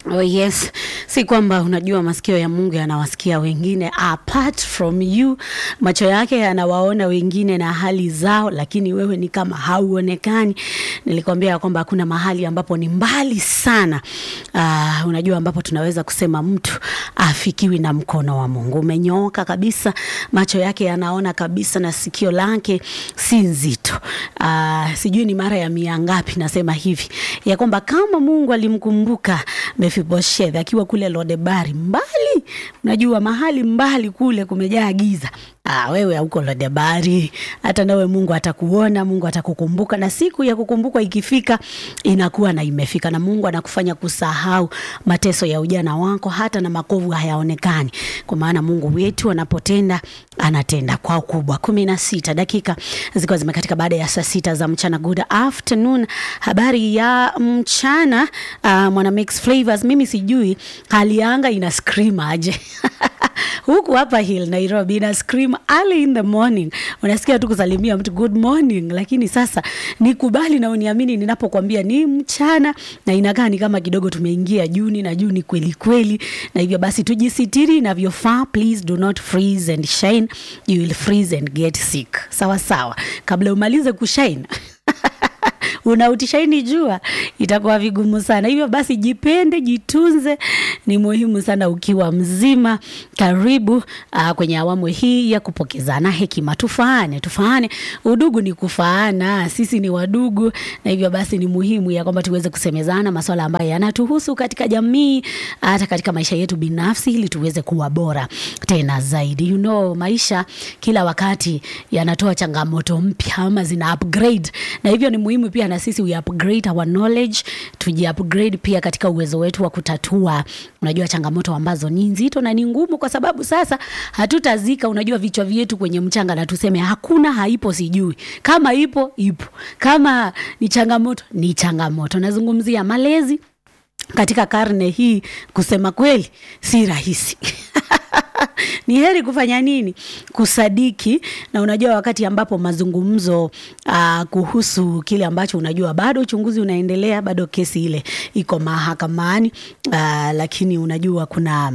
Oh yes, si kwamba unajua masikio ya Mungu yanawasikia wengine apart from you, macho yake yanawaona wengine na hali zao, lakini wewe ni kama hauonekani. Nilikwambia kwamba kuna mahali ambapo ni mbali sana, uh, unajua ambapo tunaweza kusema mtu afikiwi na mkono wa Mungu. Umenyooka kabisa, macho yake yanaona kabisa na sikio lake si nzito. Uh, sijui ni mara ya mia ngapi nasema hivi ya kwamba kama Mungu alimkumbuka Mefiboshethi akiwa kule Lodebari mbali, unajua mahali mbali kule kumejaa giza. Ah, wewe hauko Lodebari, hata nawe Mungu atakuona, Mungu atakukumbuka, na siku ya kukumbukwa ikifika inakuwa na imefika, na Mungu anakufanya kusahau mateso ya ujana wako, hata na makovu hayaonekani, kwa maana Mungu wetu anapotenda anatenda kwa ukubwa. kumi na sita dakika zikiwa zimekatika baada ya saa sita za mchana. Good afternoon, habari ya mchana. Uh, mwana mix flavors, mimi sijui hali ya anga ina scream aje huku hapa Hill Nairobi ina scream early in the morning, unasikia tu kusalimia mtu good morning, lakini sasa nikubali na uniamini ninapokuambia ni mchana na inakaa ni kama kidogo tumeingia Juni na Juni kweli kweli, na hivyo basi tujisitiri inavyofaa. Please do not freeze and shine, you will freeze and get sick. Sawa sawa, kabla umalize kushine unautishaini jua itakuwa vigumu sana. Hivyo basi jipende, jitunze, ni muhimu sana ukiwa mzima. Karibu uh, kwenye awamu hii ya kupokezana hekima. Tufaane, tufaane, udugu ni kufaana, sisi ni wadugu, na hivyo basi ni muhimu ya kwamba tuweze kusemezana masuala ambayo yanatuhusu katika jamii, hata katika maisha yetu binafsi, ili tuweze kuwa bora tena zaidi. You know, maisha kila wakati yanatoa changamoto mpya ama zina upgrade, na hivyo ni muhimu pia na sisi we upgrade our knowledge, tuji upgrade pia katika uwezo wetu wa kutatua, unajua changamoto ambazo ni nzito na ni ngumu, kwa sababu sasa hatutazika, unajua vichwa vyetu kwenye mchanga na tuseme hakuna, haipo, sijui kama ipo, ipo, kama ni changamoto, ni changamoto. Nazungumzia malezi katika karne hii, kusema kweli si rahisi ni heri kufanya nini? Kusadiki. Na unajua wakati ambapo mazungumzo uh, kuhusu kile ambacho unajua bado uchunguzi unaendelea, bado kesi ile iko mahakamani uh, lakini unajua kuna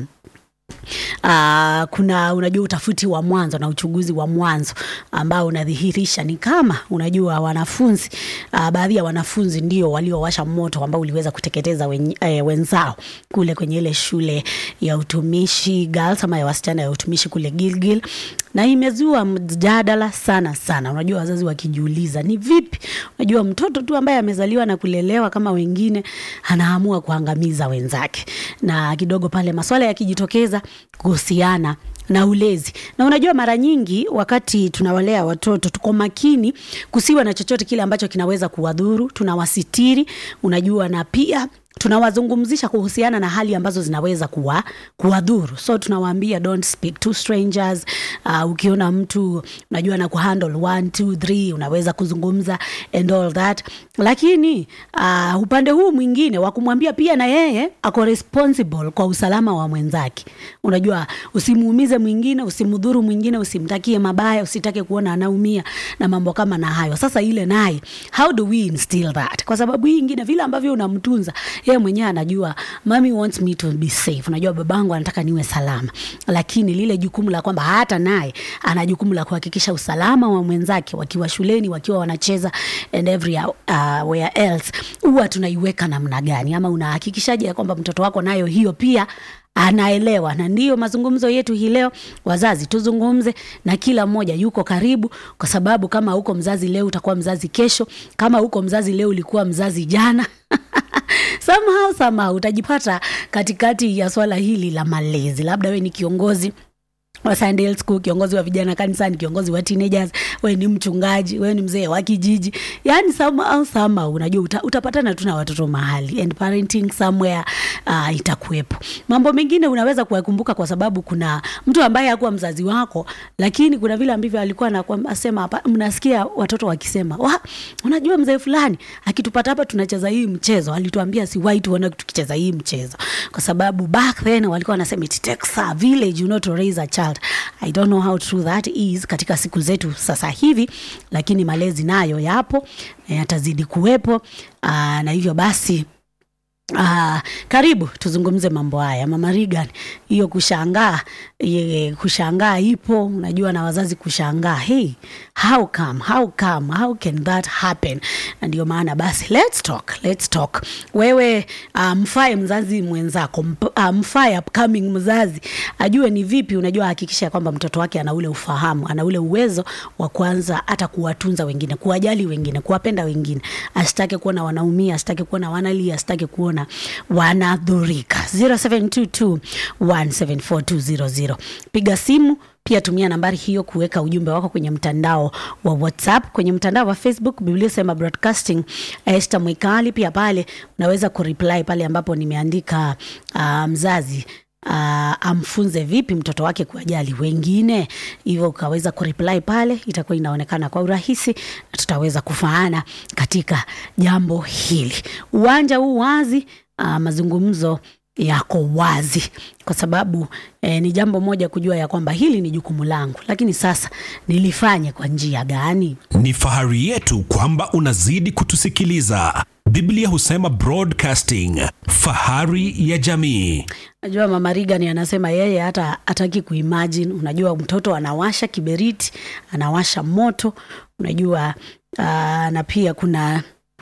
Uh, kuna unajua utafiti wa mwanzo na uchunguzi wa mwanzo ambao unadhihirisha ni kama unajua wanafunzi uh, baadhi ya wanafunzi ndio waliowasha moto ambao uliweza kuteketeza wen, eh, wenzao kule kwenye ile shule ya utumishi girls ama ya wasichana ya utumishi kule Gilgil, na imezua mjadala sana sana. Unajua wazazi wakijiuliza ni vipi, unajua mtoto tu ambaye amezaliwa na kulelewa kama wengine anaamua kuangamiza wenzake, na kidogo pale maswala yakijitokeza kuhusiana na ulezi. Na unajua mara nyingi wakati tunawalea watoto tuko makini kusiwa na chochote kile ambacho kinaweza kuwadhuru, tunawasitiri, unajua na pia tunawazungumzisha kuhusiana na hali ambazo zinaweza kuwa kuwadhuru. So tunawaambia don't speak to strangers. Uh, ukiona mtu unajua na kuhandle 1 2 3 unaweza kuzungumza and all that, lakini uh, upande huu mwingine wa kumwambia pia na yeye ako responsible kwa usalama wa mwenzake. Unajua usimuumize mwingine, usimdhuru mwingine, usimtakie mabaya, usitake kuona anaumia na mambo kama na hayo. Sasa ile naye how do we instill that? Kwa sababu hii ingine vile ambavyo unamtunza yeye mwenyewe anajua mommy wants me to be safe. Unajua babangu anataka niwe salama, lakini lile jukumu la kwamba hata naye ana jukumu la kuhakikisha usalama wa mwenzake wakiwa shuleni, wakiwa wanacheza and every uh, where else, huwa tunaiweka namna gani, ama unahakikishaje ya kwamba mtoto wako nayo hiyo pia anaelewa na ndiyo mazungumzo yetu hii leo. Wazazi tuzungumze na kila mmoja yuko karibu, kwa sababu kama uko mzazi leo utakuwa mzazi kesho, kama uko mzazi leo ulikuwa mzazi jana somehow somehow utajipata katikati ya swala hili la malezi. Labda we ni kiongozi wa Sunday school, kiongozi wa vijana kanisani, kiongozi wa teenagers, we ni mchungaji, we ni mzee wa kijiji, yani somehow somehow unajua uta, utapatana tu na watoto mahali and parenting somewhere uh, itakuwepo. Mambo mengine unaweza kuyakumbuka kwa sababu kuna mtu ambaye hakuwa mzazi wako, lakini kuna vile ambavyo alikuwa anasema hapa, mnasikia watoto wakisema wa, unajua mzee fulani akitupata hapa tunacheza hii mchezo, alituambia siwahi tuone tukicheza hii mchezo, kwa sababu back then walikuwa wanasema it takes a village you know to raise a child. I don't know how true that is katika siku zetu sasa hivi, lakini malezi nayo yapo na yatazidi kuwepo. Aa, na hivyo basi Ah, karibu tuzungumze mambo haya mama Regan, hiyo kushangaa ye, kushangaa ipo, unajua na wazazi kushangaa, hey, how come, how come, how can that happen? Na ndio maana basi let's talk, let's talk. Wewe uh, mfae mzazi mwenzako, mp- uh, mfae upcoming mzazi ajue ni vipi, unajua hakikisha kwamba mtoto wake ana ule ufahamu, ana ule uwezo wa kwanza hata kuwatunza wengine, kuwajali wengine, kuwapenda wengine, asitake kuona wanaumia, asitake kuona wanalia, asitake kuona wanadhurika. 0722174200 piga simu pia tumia nambari hiyo kuweka ujumbe wako kwenye mtandao wa WhatsApp, kwenye mtandao wa Facebook Biblia Sema Broadcasting Esther Mwikali. Pia pale unaweza kureply pale ambapo nimeandika uh, mzazi uh, amfunze vipi mtoto wake kuwajali wengine, hivyo ukaweza kureply pale, itakuwa inaonekana kwa urahisi na tutaweza kufaana katika jambo hili. Uwanja huu wazi, uh, mazungumzo yako wazi kwa sababu eh, ni jambo moja kujua ya kwamba hili ni jukumu langu, lakini sasa nilifanye kwa njia gani? Ni fahari yetu kwamba unazidi kutusikiliza. Biblia husema broadcasting, fahari ya jamii. Najua mama Regan anasema yeye hata hataki kuimagine. Unajua mtoto anawasha kiberiti, anawasha moto, unajua uh, na pia kuna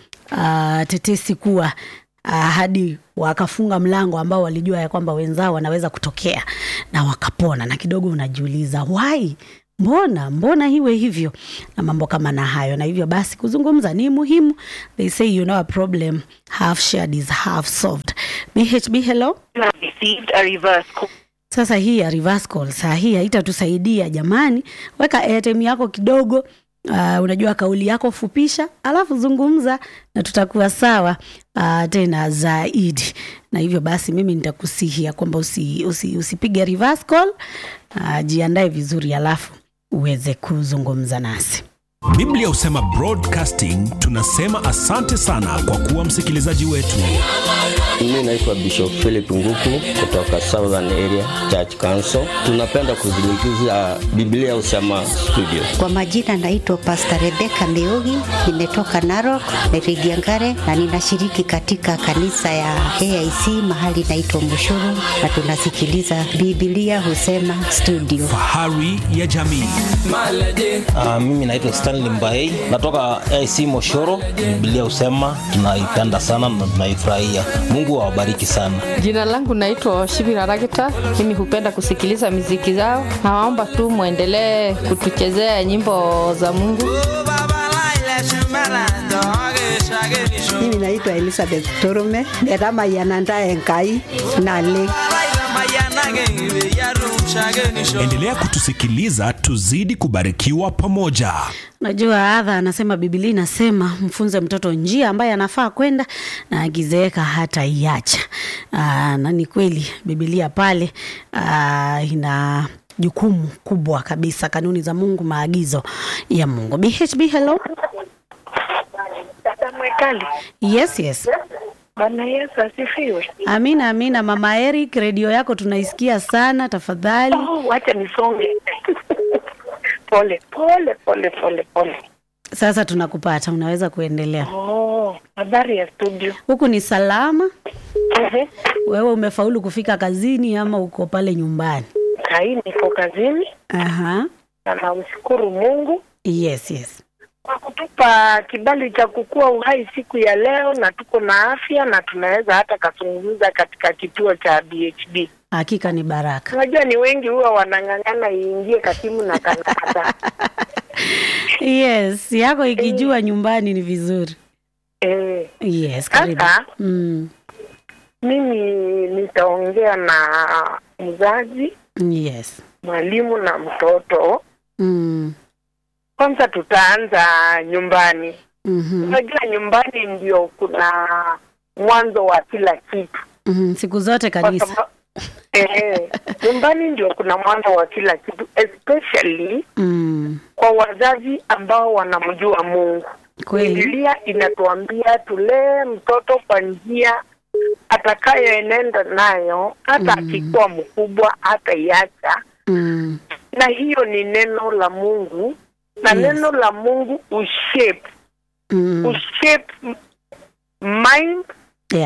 uh, tetesi kuwa uh, hadi wakafunga mlango ambao walijua ya kwamba wenzao wanaweza kutokea na wakapona, na kidogo unajiuliza why mbona mbona iwe hivyo na mambo kama na hayo na hivyo basi kuzungumza ni muhimu they say you know a problem half shared is half solved bhb hello You have received a reverse call. sasa hii ya reverse call saa hii haitatusaidia jamani weka airtime yako kidogo Uh, unajua kauli yako fupisha alafu zungumza na tutakuwa sawa uh, tena zaidi na hivyo basi mimi nitakusihia kwamba usi, usi, usipige reverse call uh, jiandae vizuri alafu uweze kuzungumza nasi Biblia husema broadcasting, tunasema asante sana kwa kuwa msikilizaji wetu. Mimi naitwa Bishop Philip Nguku kutoka Southern Area Church Council. Tunapenda kuzungumzia Biblia Usema Studio. Kwa majina naitwa Pastor Rebecca Meugi, nimetoka Narok, Rigiangare na ninashiriki katika kanisa ya AIC mahali naitwa Mushuru na tunasikiliza Biblia Husema Studio. Fahari ya jamii. Uh, mimi naitwa Stanley Mbaei natoka AC Moshoro. Biblia husema tunaipenda sana na tunaifurahia. Mungu awabariki sana. Jina langu naitwa Shibira Ragita. Mimi hupenda kusikiliza miziki zao. Nawaomba tu mwendelee kutuchezea nyimbo za Mungu. Mimi naitwa Elizabeth Torume, derama yananda enkai nale. Endelea kutusikiliza, tuzidi kubarikiwa pamoja. Najua adha anasema Biblia inasema mfunze mtoto njia ambaye anafaa kwenda na akizeeka hata iacha. Aa, na ni kweli Biblia pale aa, ina jukumu kubwa kabisa, kanuni za Mungu, maagizo ya Mungu. BHB, hello. Dada Mwekali, Yes, yes. Bwana Yesu asifiwe. Amina, amina. Mama Eric, redio yako tunaisikia sana, tafadhali. Oh, wacha nisonge. pole pole pole pole pole. Sasa tunakupata, unaweza kuendelea. Oh, habari ya studio. Huku ni salama. Ehe. Wewe umefaulu kufika kazini ama uko pale nyumbani? Kai niko kazini Aha. na namshukuru Mungu Yes, yes. kwa kutupa kibali cha kukua uhai siku ya leo, na tuko na afya na tunaweza hata kazungumza katika kituo cha BHB. Hakika ni baraka. Unajua ni wengi huwa wanang'ang'ana iingie katimu na kanata Yes, yako ikijua nyumbani ni vizuri. eh. Yes, karibu. Sasa Mm. mimi nitaongea na mzazi, Yes. mwalimu na mtoto. Mm. Kwanza tutaanza nyumbani. Mhm. Unajua nyumbani ndio kuna mwanzo wa kila kitu. Mhm. Siku zote Kwa kanisa. sababu eh, nyumbani ndio kuna mwanzo wa kila kitu especially Mm. kwa wazazi ambao wanamjua Mungu. Kweli. Biblia inatuambia tulee mtoto kwa njia atakayoenenda nayo hata Mm. akikuwa mkubwa hata iacha, Mm. na hiyo ni neno la Mungu na Yes. neno la Mungu ushape Mm. ushape m- mind Yeah.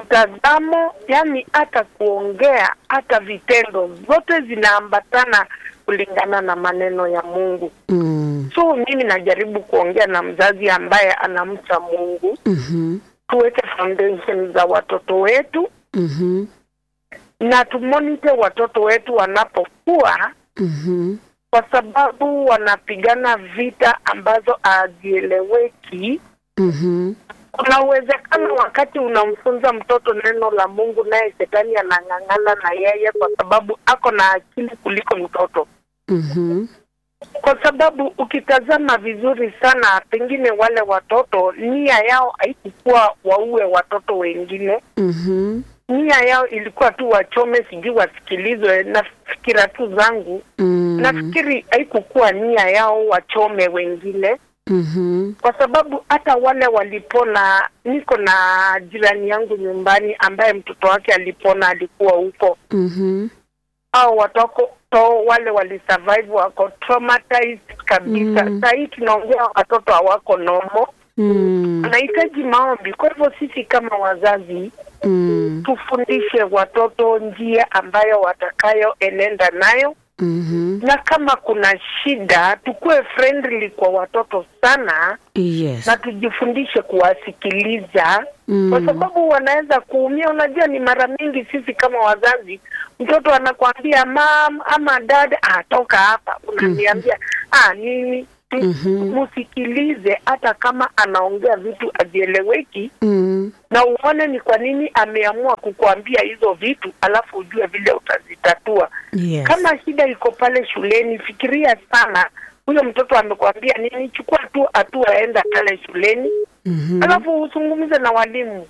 mtazamo, yani hata kuongea, hata vitendo, zote zinaambatana kulingana na maneno ya Mungu. Mm. So mimi najaribu kuongea na mzazi ambaye anamcha Mungu, Mhm. tuweke foundation za watoto wetu Mhm. na tumonite watoto wetu wanapokuwa, Mhm. kwa sababu wanapigana vita ambazo hazieleweki. Mhm. Kuna uwezekano wakati unamfunza mtoto neno la Mungu, naye shetani anang'ang'ana na yeye, kwa sababu ako na akili kuliko mtoto. Mhm. Kwa sababu ukitazama vizuri sana, pengine wale watoto nia yao haikukuwa waue watoto wengine, Mhm. nia yao ilikuwa tu wachome, sijui wasikilizwe. Na fikira tu zangu, Mm. nafikiri haikukuwa nia yao wachome wengine, Mhm. kwa sababu hata wale walipona. Niko na jirani yangu nyumbani ambaye mtoto wake alipona, alikuwa huko Mhm. au watoto wale walisurvive wako traumatized kabisa. Mm. Saa hii tunaongea watoto hawako nomo, Mm. wanahitaji maombi. Kwa hivyo sisi kama wazazi Mm. tufundishe watoto njia ambayo watakayoenenda nayo, Mhm. na kama kuna shida tukuwe friendly kwa watoto sana, Yes. na tujifundishe kuwasikiliza Mm. kwa sababu wanaweza kuumia. Unajua, ni mara mingi sisi kama wazazi, mtoto anakwambia mam ama dad, ah, toka hapa, unaniambia ah, nini Mhm. msikilize, hata kama anaongea vitu hazieleweki, Mm. na uone ni kwa nini ameamua kukuambia hizo vitu, alafu ujue vile utazitatua. Yes. Kama shida iko pale shuleni, fikiria sana, huyo mtoto amekwambia nini, chukua tu hatua, enda pale shuleni Mhm. alafu uzungumze na walimu